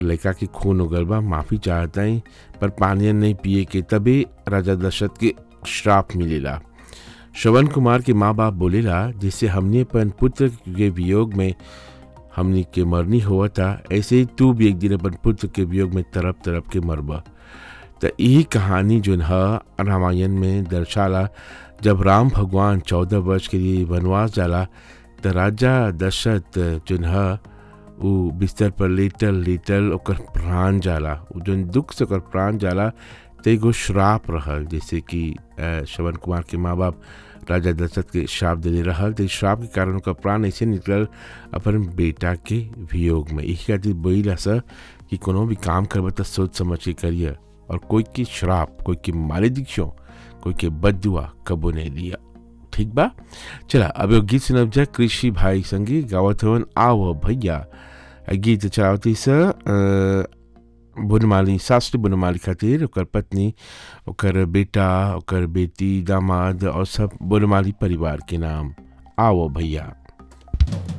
लड़का के खून उगल बा माफ़ी चाहता ही पर पानी नहीं पिए के तबे राजा दशरथ के श्राप मिलेला श्रवण कुमार के माँ बाप बोलेला जिससे हमने अपन पुत्र के वियोग में हमनी के मरनी हुआ था ऐसे ही तू भी एक दिन अपन पुत्र के वियोग में तरप तरप के मरबा तो यही कहानी जो है रामायण में दर्शाला जब राम भगवान चौदह वर्ष के लिए वनवास जाला तो राजा दशरथ जो है वो बिस्तर पर लेटल लेटल ओकर प्राण जाला वो जो दुख से ओकर प्राण जाला तो एगो श्राप रहल जैसे कि श्रवण कुमार के माँ बाप राजा दशरथ के श्राप देने रहल तो श्राप के कारण ओकर प्राण ऐसे निकलल अपन बेटा के वियोग में यही खातिर बोला सर कि कोनो भी काम करब तो सोच समझ के करिए और कोई की श्राप कोई की मालिदिक्षों कोई के बदुआ कबो नहीं दिया ठीक बा चला अब एगो गीत सुनब जा कृषि भाई संगे गावत हवन आओ भैया गीत चलावती स बुनमाली शास्त्री बुनमाली खातिर ओकर पत्नी ओकर बेटा ओकर बेटी दामाद और सब बुनमाली परिवार के नाम आओ भैया